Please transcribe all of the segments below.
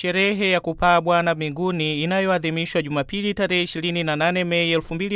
Sherehe ya kupaa Bwana mbinguni inayoadhimishwa Jumapili tarehe 28 Mei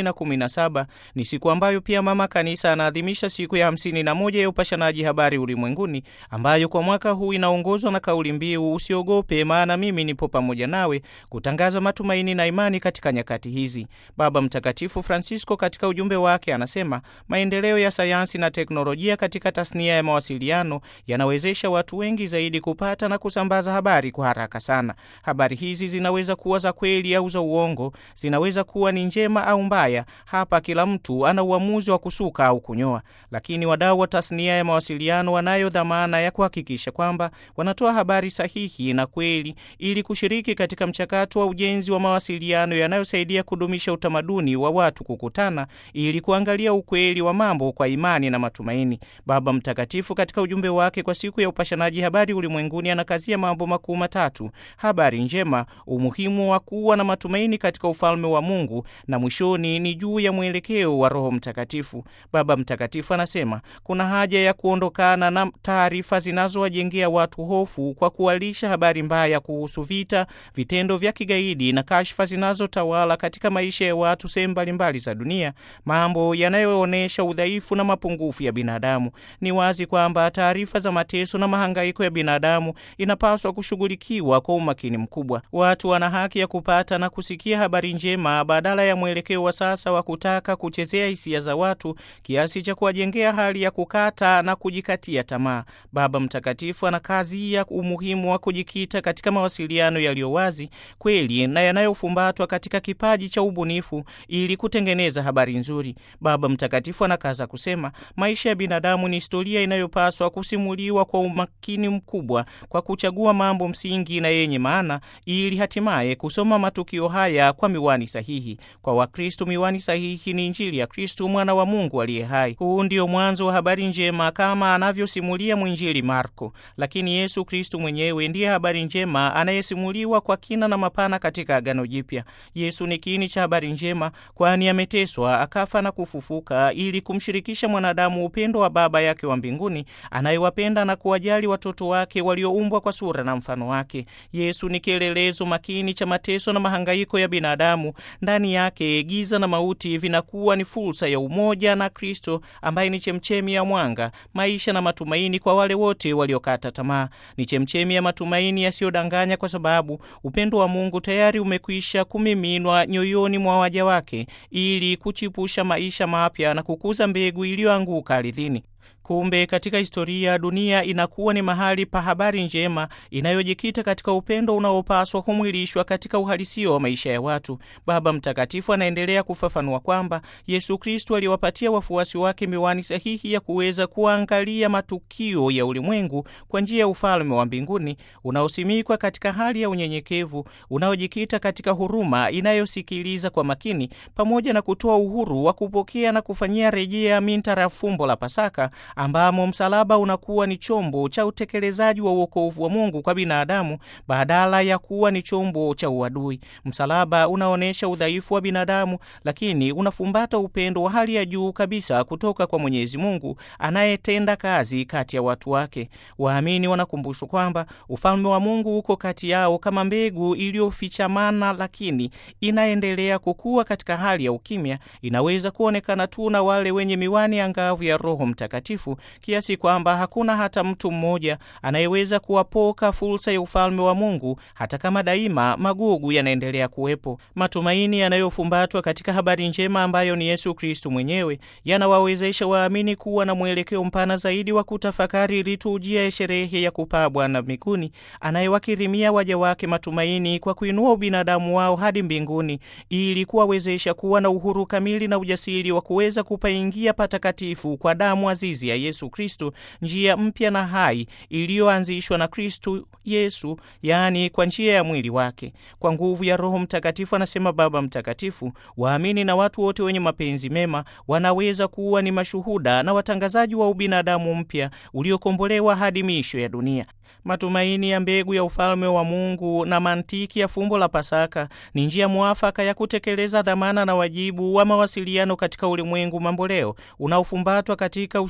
2017 ni siku ambayo pia Mama Kanisa anaadhimisha siku ya 51 ya upashanaji habari ulimwenguni, ambayo kwa mwaka huu inaongozwa na kauli mbiu usiogope, maana mimi nipo pamoja nawe, kutangaza matumaini na imani katika nyakati hizi. Baba Mtakatifu Francisco katika ujumbe wake anasema maendeleo ya sayansi na teknolojia katika tasnia ya mawasiliano yanawezesha watu wengi zaidi kupata na kusambaza habari kwa haraka sana. Habari hizi zinaweza kuwa za kweli au za uongo, zinaweza kuwa ni njema au mbaya. Hapa kila mtu ana uamuzi wa kusuka au kunyoa, lakini wadau wa tasnia ya mawasiliano wanayo dhamana ya kuhakikisha kwamba wanatoa habari sahihi na kweli, ili kushiriki katika mchakato wa ujenzi wa mawasiliano yanayosaidia kudumisha utamaduni wa watu kukutana ili kuangalia ukweli wa mambo kwa imani na matumaini. Baba Mtakatifu katika ujumbe wake kwa siku ya upashanaji habari ulimwenguni anakazia mambo makuu matatu: habari njema, umuhimu wa kuwa na matumaini katika ufalme wa Mungu, na mwishoni ni juu ya mwelekeo wa Roho Mtakatifu. Baba Mtakatifu anasema kuna haja ya kuondokana na taarifa zinazowajengea watu hofu kwa kuwalisha habari mbaya kuhusu vita, vitendo vya kigaidi na kashfa zinazotawala katika maisha ya watu sehemu mbalimbali za dunia, mambo yanayoonyesha udhaifu na mapungufu ya binadamu. Ni wazi kwamba taarifa za mateso na mahangaiko ya binadamu inapaswa kushughulikiwa kwa umakini mkubwa. Watu wana haki ya kupata na kusikia habari njema badala ya mwelekeo wa sasa wa kutaka kuchezea hisia za watu kiasi cha kuwajengea hali ya kukata na kujikatia tamaa. Baba Mtakatifu ana kazi ya umuhimu wa kujikita katika mawasiliano yaliyo wazi, kweli na yanayofumbatwa katika kipaji cha ubunifu ili kutengeneza habari nzuri. Baba Mtakatifu anakaza kusema maisha ya binadamu ni historia inayopaswa kusimuliwa kwa umakini mkubwa kwa kuchagua mambo msingi na yenye maana ili hatimaye kusoma matukio haya kwa miwani sahihi. Kwa Wakristo, miwani sahihi ni Injili ya Kristo, mwana wa Mungu aliye hai. Huu ndio mwanzo wa habari njema kama anavyosimulia mwinjili Marko, lakini Yesu Kristo mwenyewe ndiye habari njema anayesimuliwa kwa kina na mapana katika Agano Jipya. Yesu ni kiini cha habari njema, kwani ameteswa, akafa na kufufuka ili kumshirikisha mwanadamu upendo wa Baba yake wa mbinguni anayewapenda na kuwajali watoto wake walioumbwa kwa sura na mfano wake. Yesu ni kielelezo makini cha mateso na mahangaiko ya binadamu. Ndani yake giza na mauti vinakuwa ni fursa ya umoja na Kristo ambaye ni chemchemi ya mwanga, maisha na matumaini kwa wale wote waliokata tamaa. Ni chemchemi ya matumaini yasiyodanganya, kwa sababu upendo wa Mungu tayari umekwisha kumiminwa nyoyoni mwa waja wake ili kuchipusha maisha mapya na kukuza mbegu iliyoanguka ardhini. Kumbe katika historia dunia inakuwa ni mahali pa habari njema inayojikita katika upendo unaopaswa kumwilishwa katika uhalisia wa maisha ya watu. Baba Mtakatifu anaendelea kufafanua kwamba Yesu Kristo aliwapatia wafuasi wake miwani sahihi ya kuweza kuangalia matukio ya ulimwengu kwa njia ya ufalme wa mbinguni unaosimikwa katika hali ya unyenyekevu, unaojikita katika huruma inayosikiliza kwa makini, pamoja na kutoa uhuru wa kupokea na kufanyia rejea mintara fumbo la Pasaka ambamo msalaba unakuwa ni chombo cha utekelezaji wa uokovu wa Mungu kwa binadamu badala ya kuwa ni chombo cha uadui. Msalaba unaonyesha udhaifu wa binadamu, lakini unafumbata upendo wa hali ya juu kabisa kutoka kwa Mwenyezi Mungu anayetenda kazi kati ya watu wake. Waamini wanakumbushwa kwamba ufalme wa Mungu uko kati yao kama mbegu iliyofichamana, lakini inaendelea kukua katika hali ya ukimya. Inaweza kuonekana tu na wale wenye miwani angavu ya Roho Mtakatifu kiasi kwamba hakuna hata mtu mmoja anayeweza kuwapoka fursa ya ufalme wa Mungu, hata kama daima magugu yanaendelea kuwepo. Matumaini yanayofumbatwa katika habari njema ambayo ni Yesu Kristu mwenyewe yanawawezesha waamini kuwa na mwelekeo mpana zaidi wa kutafakari liturujia ya sherehe ya kupaa Bwana mbinguni, anayewakirimia waja wake matumaini kwa kuinua ubinadamu wao hadi mbinguni, ili kuwawezesha kuwa na uhuru kamili na ujasiri wa kuweza kupaingia patakatifu kwa damu azizi ya Yesu Kristu, njia mpya na hai iliyoanzishwa na Kristu Yesu, yaani kwa njia ya mwili wake. Kwa nguvu ya Roho Mtakatifu, anasema Baba Mtakatifu, waamini na watu wote wenye mapenzi mema wanaweza kuwa ni mashuhuda na watangazaji wa ubinadamu mpya uliokombolewa hadi miisho ya dunia. Matumaini ya mbegu ya ufalme wa Mungu na mantiki ya fumbo la Pasaka ni njia mwafaka ya kutekeleza dhamana na wajibu wa mawasiliano katika ulimwengu mamboleo unaofumbatwa katika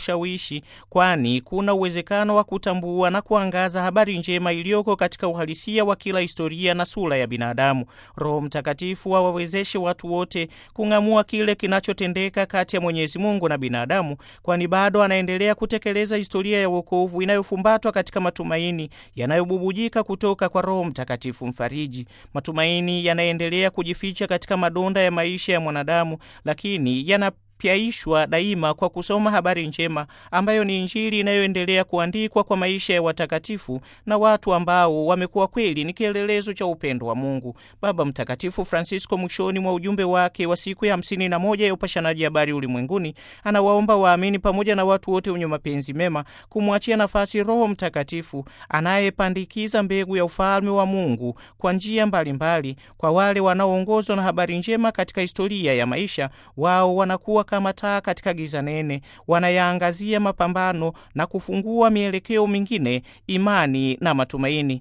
ushawishi, kwani kuna uwezekano wa kutambua na kuangaza habari njema iliyoko katika uhalisia wa kila historia na sura ya binadamu. Roho Mtakatifu awawezeshe watu wote kung'amua kile kinachotendeka kati ya Mwenyezi Mungu na binadamu, kwani bado anaendelea kutekeleza historia ya wokovu inayofumbatwa katika matumaini yanayobubujika kutoka kwa Roho Mtakatifu Mfariji. Matumaini yanaendelea kujificha katika madonda ya maisha ya mwanadamu, lakini yana pyaishwa daima kwa kusoma habari njema ambayo ni Injili inayoendelea kuandikwa kwa maisha ya watakatifu na watu ambao wamekuwa kweli ni kielelezo cha upendo wa Mungu. Baba Mtakatifu Francisco, mwishoni mwa ujumbe wake wa siku ya hamsini na moja ya upashanaji habari ulimwenguni, anawaomba waamini pamoja na watu wote wenye mapenzi mema kumwachia nafasi Roho Mtakatifu anayepandikiza mbegu ya ufalme wa Mungu kwa njia mbalimbali. Kwa wale wanaoongozwa na habari njema katika historia ya maisha, wao wanakuwa kama taa katika giza nene, wanayaangazia mapambano na kufungua mielekeo mingine, imani na matumaini.